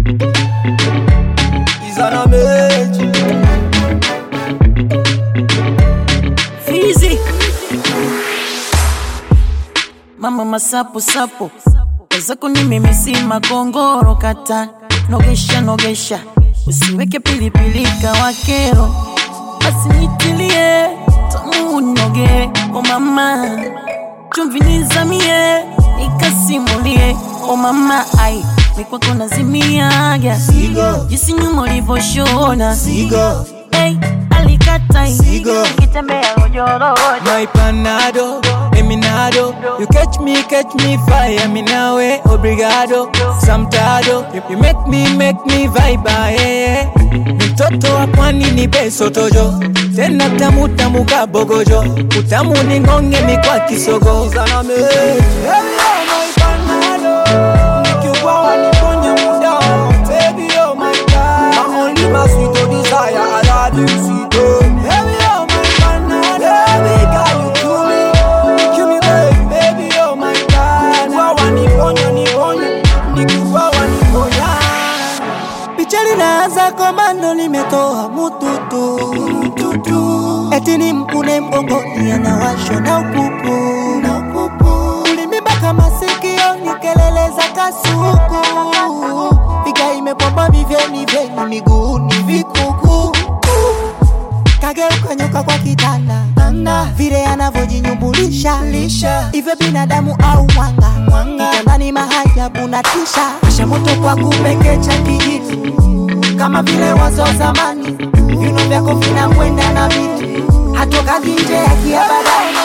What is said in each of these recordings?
Izana mechi Fizi Mama masapo sapo wezako ni mimi si makongoro kata nogesha nogesha usiweke pilipili kawakero basi nitilie tamu noge o mama chumvi nizamie nikasimulie o mama ai mikwako nazimiaga Sigo. jinsi nyuma ulivyoshona Sigo hey, alikatai Sigo. kitembea ojorojo My panado, eminado You catch me, catch me fire Me nawe, obrigado Samtado You, you make me, make me vibe ah, yeah, yeah. Mtoto wa pwani ni beso tojo Tena tamu tamu kabogojo Utamu ni ngonge mi kwa kisogo Zana me Hello my panado Nikiubawa niponye muda Baby oh my god My only my sweet oh desire I love you sweet oh Baby oh my panado Baby girl you kill me You kill me baby Baby oh my god Nikiubawa niponye niponye Nikiubawa niponya picha linaanza komando limetoa mututu mututu eti ni mkune mgongoni anawashwa na upupu na upupu ulimibaka masikio ni kelele za kasuku piga imepomba viveni vyeni miguuni vikuku kageuka nyoka kwa kitanda Tanda. vile anavyojinyumbulisha lisha hivyo binadamu au mwanga mwanga kitandani mahajabu na tisha asha moto kwa kupekecha kijiti kama vile wazo zamani vino vyako vinakwenda na vitu hatokaji nje ya kiabadani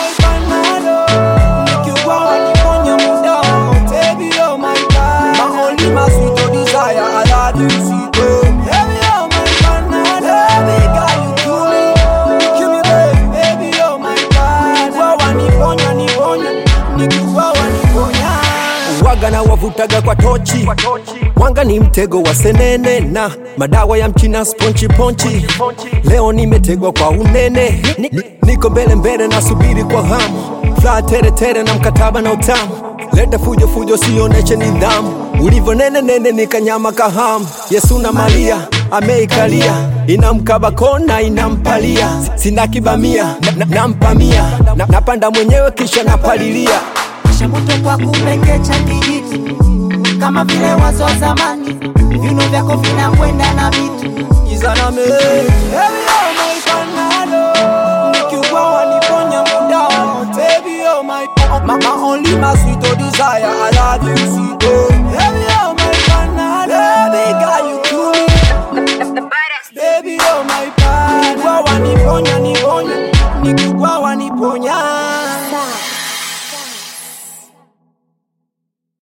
Nikiubawa niponye muda Baby oh my god My only my sweet oh desire I love you sweet oh Baby oh my panado Baby girl you kill me You kill me baby Baby oh my god Nikiubawa niponya niponya Nikiubawa niponya waga na wavutaga kwa tochi wanga ni mtego wa senene na madawa ya mchina sponchi ponchi leo nimetegwa kwa unene ni, ni, niko mbele mbele nasubiri kwa hamu furaha tere tere na mkataba na utamu leta fujo fujo sioneshe nidhamu ulivyo nene nene nikanyama kahamu yesu na maria ameikalia inamkaba kona inampalia sina kibamia na- na- nampamia na, napanda mwenyewe kisha napalilia asha moto kwa kupekecha kijiti kama vile wazo zamani vino vyako vinakwenda na vitu Izana me Baby oh my panado Nikiubawa niponya muda Baby oh my my, my only my sweet oh desire I love you sweet oh Baby oh my panado Baby girl you kill me Baby oh my panado Nikiubawa niponya niponya Nikiubawa niponya